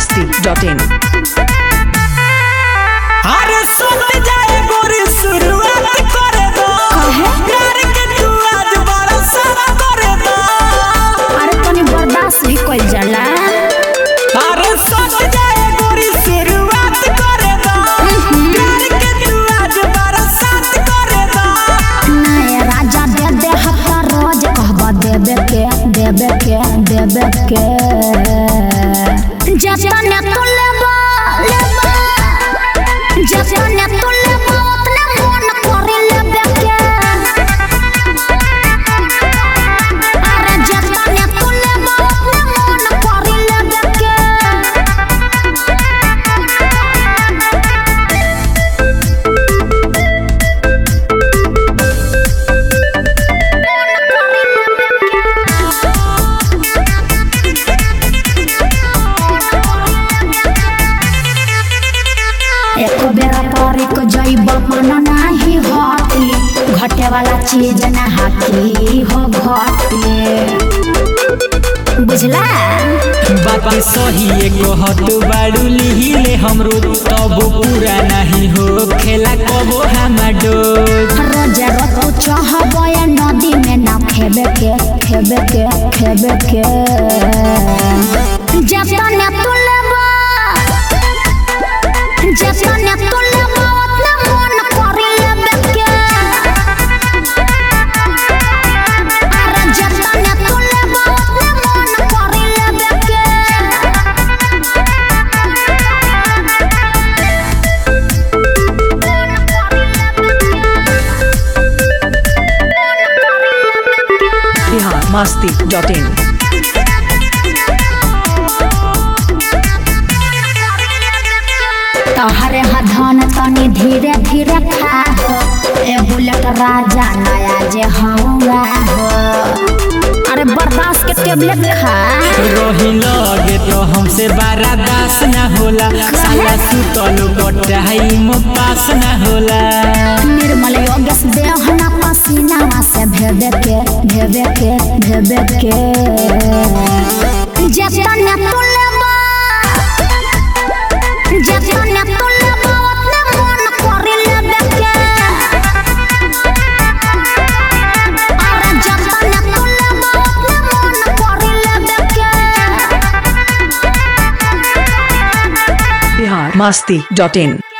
masti.in अरे सुन जाए गोरी शुरुआत करे दो प्यार के तू आज बड़ा सारा करे दो अरे तनी बर्दाश्त भी कइल जाला अरे सुन जाए गोरी शुरुआत करे दो प्यार के तू आज बड़ा साथ करे दो नए राजा दे दे हफ्ता रोज कहबा देबे के देबे के देबे के जतने तू लेबा लेबा जतने तू लेबा उतने मन करे लेबे के अरे जतने तू लेबा उतने मन करे लेबे के एक बेरा परी को जैब मन नाही हटी घटे वाला चीज ना हाथी हो घटे बुझला बात सही एगो हत बाड़ू लिहिले हमरो तब पूरा नहीं हो खेला कबो हमाडो रोज रतो चाहब नदी में ना खेबे के खेबे के खेबे के जतने तू लेबा जतने तू लेबा उतने मन करी लेबे के अरे जतने तू लेबा उतने मन करी लेबे के Bihar masti.in तोहरे हधन तनी धीरे धीरे खा हो ए बुलेट राजा नया जे हौवा हो अरे बर्दाश्त के टेबलेट खा रही लगे तो हमसे बारा दास ना होला साला सुतल टाइम पास ना होला निर्मल योगेश देह ना पसीना से भेबे के भेबे के भेबे के जतने तू लेबा जतने तू लेबा उतने मन करी लेबे के अरे जतने तू लेबा उतने मन करी लेबे के Bihar masti.in